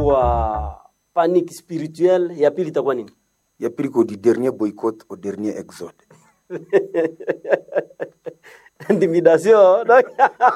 kunakuwa panique spirituelle ya pili itakuwa nini ya pili ko du dernier boycott au dernier exode intimidation donc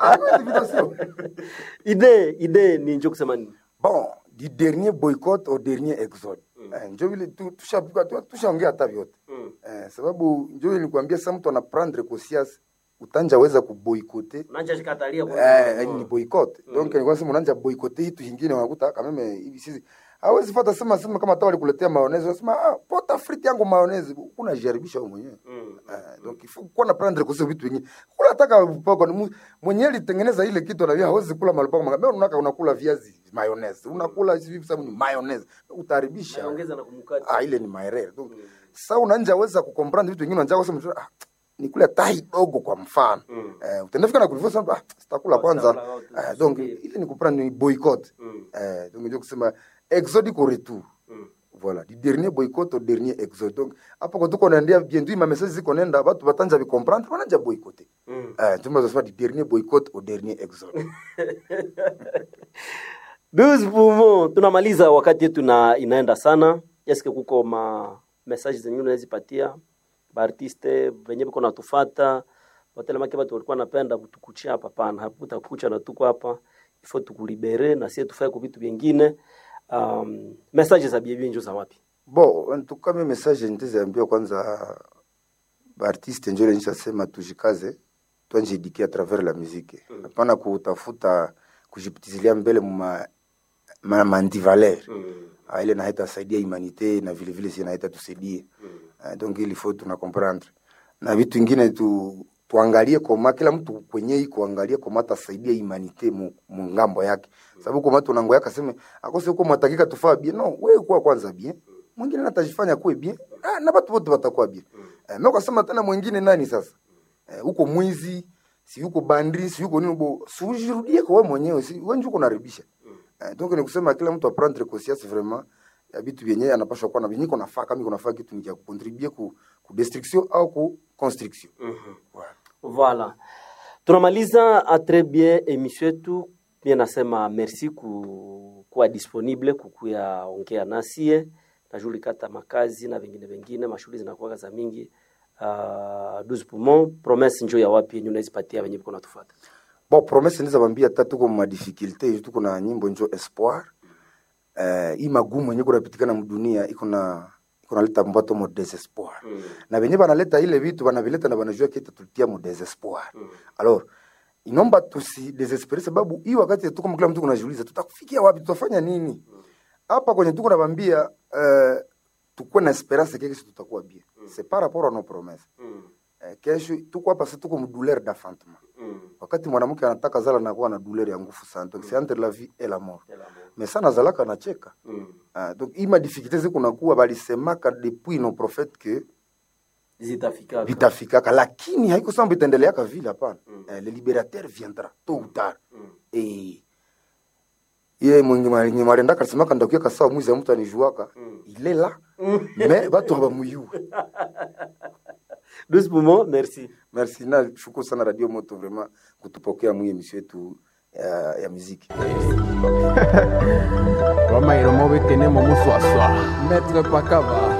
ide ide ni njo kusema nini bon du dernier boycott au dernier exode eh, njo vile tu- tushavuka- tu- tushaongea hata vyote eh, sababu njo vile nikuambia sa mtu anaprendre conscience utanjaweza kuboikote unanja shikatalia kwa eh, ni boycott donc nilikuwa nasema unaanza boycott hitu hingine unakuta kama mimi hivi sisi hawezi fata sema sema kama hata walikuletea mayonnaise unasema ah pota frite yangu mayonnaise kuna jaribisha wewe mwenyewe eh, donc il faut kuwa na prendre kwa vitu vingine kula taka poko ni mu- mwenyewe alitengeneza ile kitu na hawezi kula malipoko manga mimi unaka unakula viazi mayonnaise unakula hivi sababu ni mayonnaise utaharibisha ongeza na kumkati ah ile ni maerere donc sasa unanja weza kucomprendre vitu vingine unanja kusema ah nikule tai dogo kwa mfano eh utendafika na kulivyo sana ah sitakula kwanza sitakula wote, eh, donc ile ni kuprendre ni boycott eh donc ndio kusema exode au retour voilà du dernier boycott au dernier exode donc hapo kwa tuko naendea bientôt ma message ziko nenda watu batanja bi comprendre wananja boycotter eh tumeza du dernier boycott au dernier exode 12 poumons tunamaliza wakati yetu na inaenda sana eske kuko ma message zenye unazipatia baartiste venye biko natufata watelemake batu walikuwa napenda kutukuchia hapa pana hakutakucha na tuko hapa ifo tukulibere na sie tufae ku vitu vingine um, message za biebie njo za wapi bon en tout cas mes message nitaziambia kwanza baartiste njo nishasema tujikaze twanjidikia à travers la musique hapana kutafuta kujipitizilia mbele muma ma, mandivaler Ah, ile naita saidia humanité na vile vile si naita tusaidie Ah, donc il faut tuna comprendre na vitu ingine tu tuangalie koma kila mtu kwenye iko angalie koma atasaidia humanité mu, mu ngambo yake sababu koma tunango yake aseme akose huko mwatakika tufaa bien no wewe kuwa kwanza bien mwingine natajifanya kuwe bien ah, na watu wote watakuwa bien eh, mimi kasema tena mwingine nani sasa eh, huko mwizi si yuko bandri si yuko nini bo sujirudie kwa wewe mwenyewe si wewe njuko unaribisha eh, donc ni kusema kila mtu aprendre conscience vraiment ya vitu vyenye anapaswa kuwa na vyenye iko nafaa kama iko nafaa kitu ni cha kucontribue ku, ku destruction au ku construction voilà. Voilà. Tunamaliza a très bien emission yetu. Pia nasema merci ku, kuwa disponible kukuya ongea nasie najulikata makazi na vingine vingine mashughuli zinakuwa za mingi uh, 12 poumons promesse njo ya wapi yenye unazipatia wenye biko natufuata bon promesse ndiza bambia hata tuko ma difficulté tuko na nyimbo njo espoir eh hii magumu yenye kunapitikana mdunia iko na iko naleta mbato mo desespoir mm. na venye banaleta ile vitu banavileta na banajua kita tulitia mo desespoir mm. alors inomba tusi desespere sababu hii wakati tuko kila mtu kunajiuliza tutakufikia wapi tutafanya nini hapa kwenye tuko nabambia uh, tukuwe na esperance keke si tutakuwa bien mm. c'est par rapport à nos promesses mm. eh, kesho tuko hapa si tuko mdouleur d'enfantement mm. wakati mwanamke anataka zala nakuwa na douleur ya nguvu sana donc c'est entre la vie et la mort mais sana zalaka anacheka mm. uh, donc hii madifficulté zikunakuwa balisemaka depuis nos prophètes que zitafika vitafikaka lakini haiko samba itaendeleaka vile hapana mm. eh, le libérateur viendra tôt ou tard mm. et ye mwenye marendaka alisemaka ndakuya kasawa mwizi ya mtu anijuaka mm. ile la mm. me batu habamuyue 12 poumons merci merci na shukuru sana radio moto vraiment kutupokea mwi emission yetu ya, ya muziki Roma iromo bekene mo muswaswa. Maître Pakava.